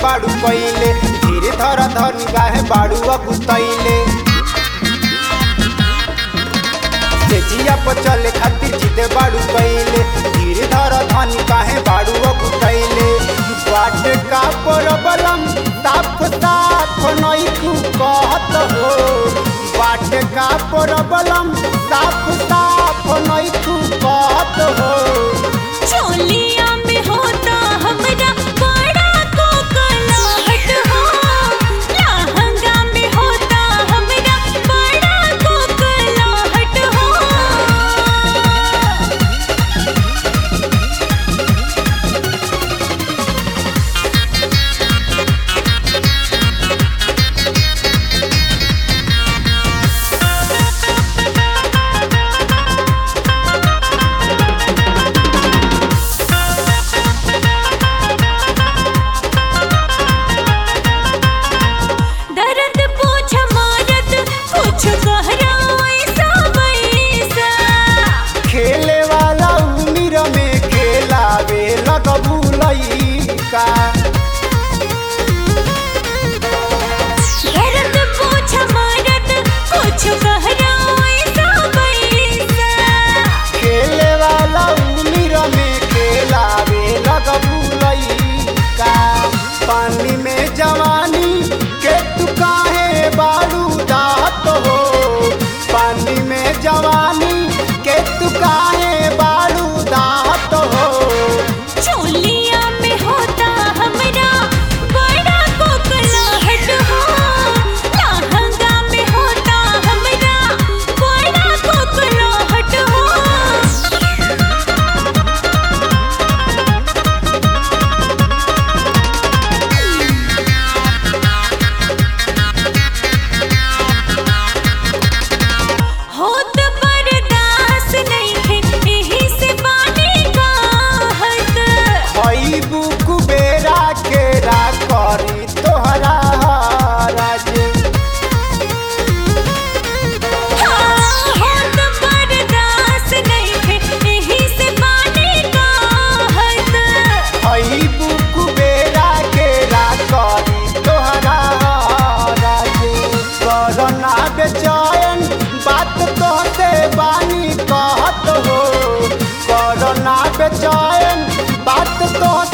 बाड़ू कइले धीरे धर धर गाहे बाड़ू अगुतैले तेजिया पर चले खातिर जिदे बाड़ू कइले धीरे धर धन काहे बाड़ू अगुतैले बाट का परबलम साफ साफ नई तू कहत हो बाट का परबलम साफ साफ नई तू कहत हो चोलिया में होता हमरा बड़ा कोकलाहट हो लहंगा में होता हमरा बड़ा कोकलाहट हो दर्द पूछ मारत कुछ कहरा ऐसा वैसा खेले वाला उम्र में खेलावे लगबू लइका दर्द पूछ मारत कुछ कहरा ऐसा वैसा खेले वाला उम्र में खेलावे लगबू लइका पानी में जवानी के तू काहे बाड़ू दात हो पानी में जवानी के तू काहे बाड़ू दात हो चोलिया में होता हमरा बड़ा कोकलाहट हो लहंगा में होता हमरा बड़ा कोकलाहट हो होत बर्दाश्त नहीं है यही से बानी कहत हई बुक बेरा के रा करी तोहरा राज होत बर्दाश्त नहीं है यही से बानी कहत हई बुक बेरा के रा करी तोहरा राज करना बेचैन बात तोहते बानी कहत हो करना बेचैन बात तोहते